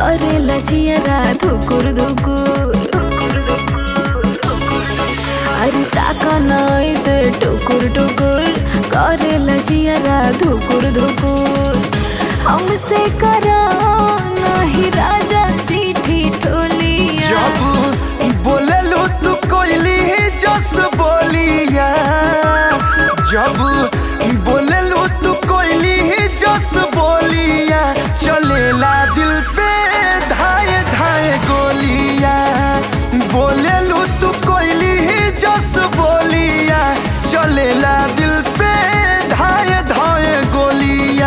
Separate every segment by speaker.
Speaker 1: करे लजियरा धुकुर धुकुर अरे ताका नाई से टुकुर टुकुर करे लजियरा धुकुर धुकुर हमसे करा नाही राजा जी ठिठोलिया
Speaker 2: जब बोलेलू तू कोयली जस बोलिया जब बोलेलू तू कोयली जस बोलिया चलेला दिल पे धाए धाए गोलिया बोलेलू तू कोयली जस बोलिया चलेला दिल पे धाए धाए गोलिया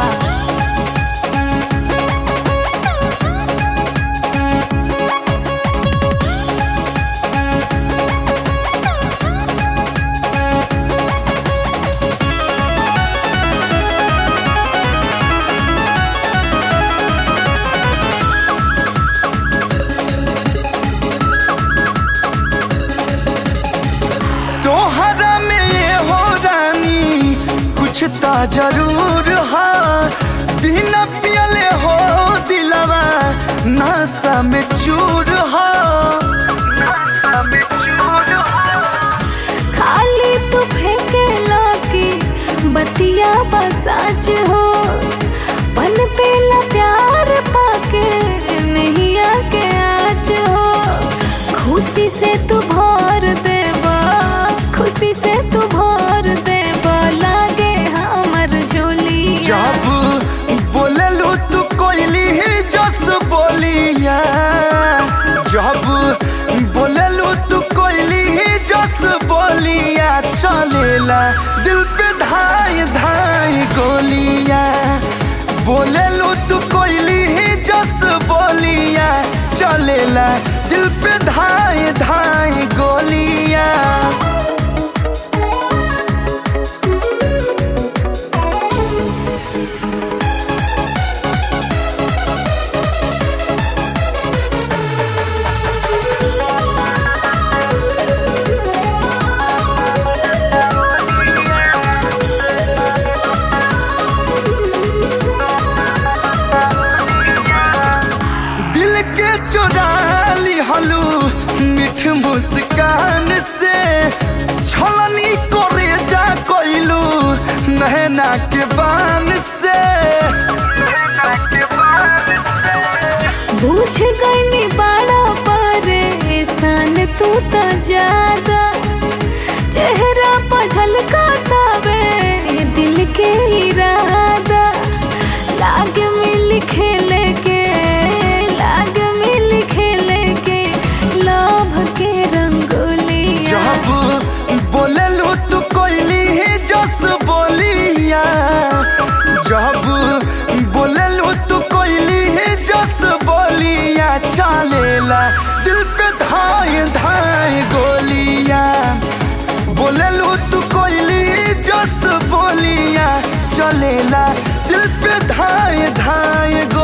Speaker 2: तोहरा में ये हो रानी कुछ तो जरूर है बिना पियले हो दिलवा नशा में चूर है
Speaker 1: खाली तू फेंके लाके बतिया बसाच हो पन पेला प्यार पाके नहीं आके आज हो खुशी से तू भर देबा खुशी से तू भर देबा लागे हमर झोली
Speaker 2: जब बोलेलू तू कोयली जस बोलिया जब बोलेलू तू कोयली जस बोलिया चलेला दिल पे धाई धाई गोलिया बोलेलू तू कोयली जस बोलिया चलेला दिल पे धाई धाई गोलिया दिल के चुरा ली हलू मीठ मुस्कान से छलनी करे जा कोइलू नहना के बान से
Speaker 1: बुझ गई बड़ा परेशान तू तो ज्यादा चेहरा पर झलका तावे दिल के इरादा लाग मिल खेले के लाग मिल खेले के लोभ के रंगोलिया
Speaker 2: जब बोलेलू तू कोइली जस बोलिया जब बोलेलू तू कोइली जस बोलिया चलेला दिल पे धाय धाय गोलिया बोलेलू तू कोइली जस बोलिया चलेला दिल पे धाय धाय गो